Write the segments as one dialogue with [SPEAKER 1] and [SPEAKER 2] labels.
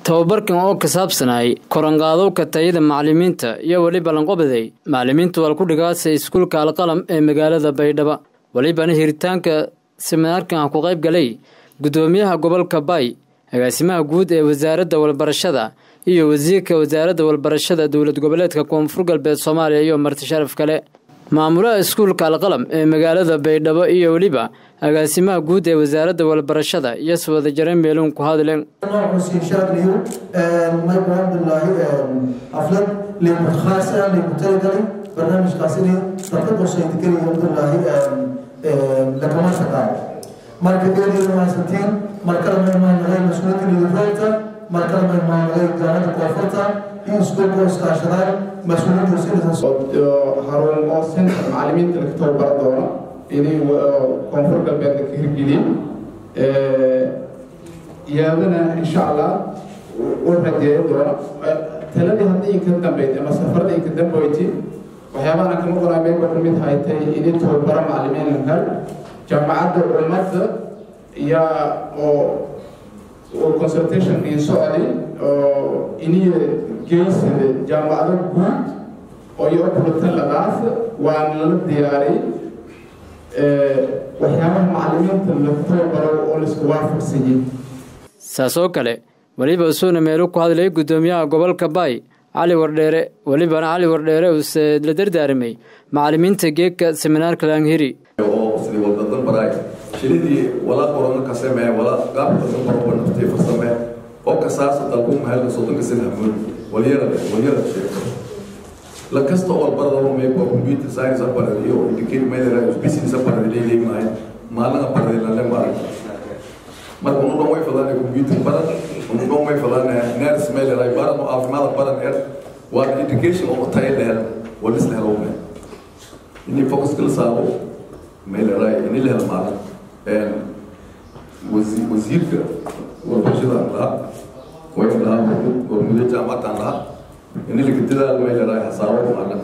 [SPEAKER 1] tababarkan oo ka saabsanay koranqaadowka tayada macalimiinta iyo weliba lanqobaday macalimiintu walkudhigaasa iskuulka alqalam ee magaalada baydhabo welibana hiritaanka siminaarkan ah ku qayb galay guddoomiyaha gobolka bay agaasimaha guud ee wasaaradda walbarashada iyo wasiirka wasaaradda walbarashada dowlad goboleedka koonfur galbeed soomaaliya iyo marti sharaf kale maamulaha iskuulka alqalam ee magaalada baydhabo iyo weliba agaasimaha guud ee wasaaradda walbarashada iyo swada jare meeluun ku hadleen
[SPEAKER 2] شاكليو ما يقوم بالله حفلة لمتخاصة لمتلقى برنامج قاسري تطبق سيدكري الحمد لله لكما سكار marka geedii mahadsantiin markale ma imaanagay mas-uuliyadda lideraalta markale ma imaanagay jaamacadda koonfurta iyo iskuulka iskaashadaan mas-uuliyadda wasiirada
[SPEAKER 3] harun oo center macalimiinta laga tababara doono inay koonfur galbeedka ka hirgeliyey iyadana insha allah u rajeeyo doono taladii haddii ka dambeyd ama safaradii ka dambeyti waxyaabahan kama qoraameen waxay mid haytay inay tababaro macalimiin lankal jaamacadda ummadda yaa oo oo consultation in socday oo iniya geysada jaamacado guud oo iyo kulatan ladaas waana lala diyaariyey waxyaabaha macalimiinta lagu tababaro oo laisku waafaqsanyay
[SPEAKER 1] saas oo kale weliba usuuna meelu ku hadlay guddoomiyaha gobolka baay cali wardheere welibana cali wardheere uuse la dardaaramay macalimiinta geegka seminaarka laanghiri
[SPEAKER 4] oo sidii waddadan baraay shilidii wala qorano ka samee wala qaabka ka baroba naftay farsamee oo kasaasa dalku mahalka soddonka sina hamoon walyara walyara sheeko la kasta oo barada may ko computer science barada iyo education may dara business barada leeyahay maay maalin barada la le maay marka unu dhan way fadaan computer barada unu dhan way fadaan nurse may dara barada oo caafimaad baran er waa education oo tayo dheer wala isla helo inay focus kala saaro meeleray in la helo maalin wasiirka warbarashadaan lahaa wayn lahaa warmudo jaamacadan lahaa in laga dadaal meeleray hasaabo maalin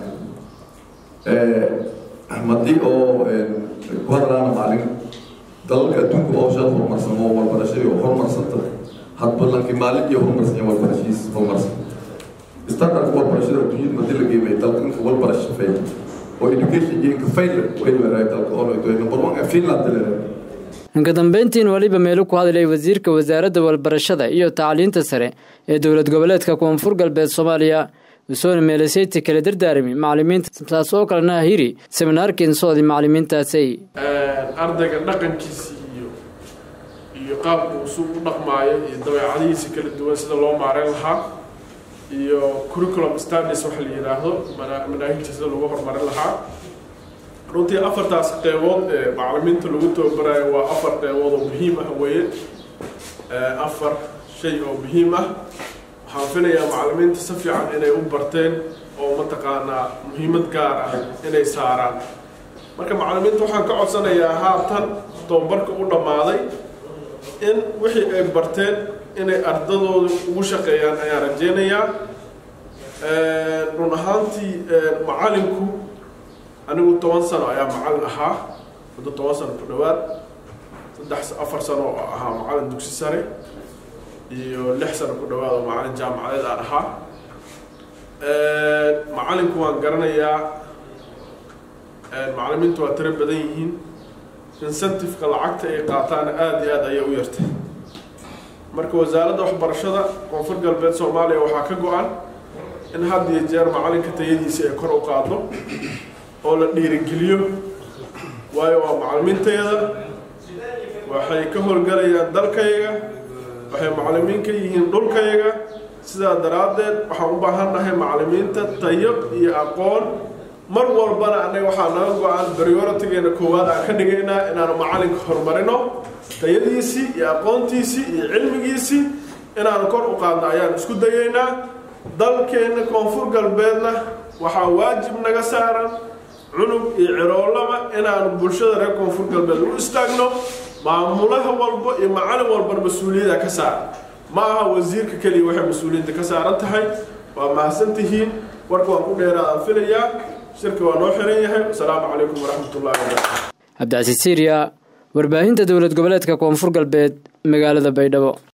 [SPEAKER 4] madii oo ku hadlaana maalin dalalka adduunka oo shal horumarsan oo warbarashay oo horumarsanta hadba lanki maalin iyo horumarsan warbarashiis horumarsan standardka warbarashada adduunyada madii la geemay dalka inka warbarasho fay oo education iyo inka fail way leedahay dalka oo leedahay number one ee finland leedahay
[SPEAKER 1] inka dambeyntiin weliba meelu ku hadlay wasiirka wasaaradda walbarashada iyo tacliinta sare ee dowlad goboleedka koonfur galbeed soomaaliya usoona meelaseyti kala dardaarami macalimiinta saas oo kalena hiri seminaarkiin soodi macalimiintaasay
[SPEAKER 5] ardayga dhaqankiisi iyo iyo qaabka usuu u dhaqmaayo iyo dabeecadihiisa kala duwan sida loo maareyn lahaa iyo curriculum standards waxa la yidhaahdo manaahijta sida lagu horumarin lahaa runtii afartaas qeybood ee macalimiinta lagu tababarayo waa afar qeybood oo muhiim ah weeye afar shay oo muhiim ah waxaan filayaa macalimiinta si fiican inay u barteen oo mataqaanaa muhiimad gaar ah inay saaraan marka macalimiinta waxaan ka codsanayaa haatan tababarka u dhammaaday in wixii ay barteen inay ardadooda ugu shaqeeyaan ayaan rajeynayaa run ahaantii macalinku anigu toban sano ayaa macalin ahaa muddo toban sano ku dhowaad saddex afar sano oo ahaa macalin dugsi sare iyo lix sano ku dhowaad oo macalin jaamacadeed aan ahaa macalinku waan garanayaa macalimiintu waa tiro badan yihiin incentiveka lacagta ay qaataana aada iyo aada ayay u yartay marka wasaaradda waxbarashada koonfur galbeed soomaaliya waxaa ka go-an in had iyo jeer macalinka tayadiisa ay kor u qaado oo la dhiirigeliyo waayo waa macalimiintayada waxay ka howlgalayaan dalkayga waxay macalimiin ka yihiin dhulkayga sidaa daraaddeed waxaan u baahannahay macalimiinta tayo iyo aqoon mar walbana annaga waxaa naga go-an prioritigeena koowaad aan ka dhigaynaa inaanu macalinka horumarino tayadiisii iyo aqoontiisii iyo cilmigiisii inaanu kor u qaadno ayaan isku dayaynaa dalkeenna koonfur galbeedna waxaa waajib naga saaran cunug iyo ciroolaba inaanu bulshada reer koonfur galbeed u istaagno maamulaha walba iyo macalin walbana mas-uuliyada ka saaran ma aha wasiirka keliya waxay mas-uuliyadda ka saaran tahay waa mahadsan tihiin warka waan ku dheeraadaan filayaa shirka waa noo xiran yahay wasalaamu calaykum waraxmatullahi wabarakatu
[SPEAKER 1] cabdicasiis siiriya warbaahinta dowlad goboleedka koonfur galbeed magaalada baydhabo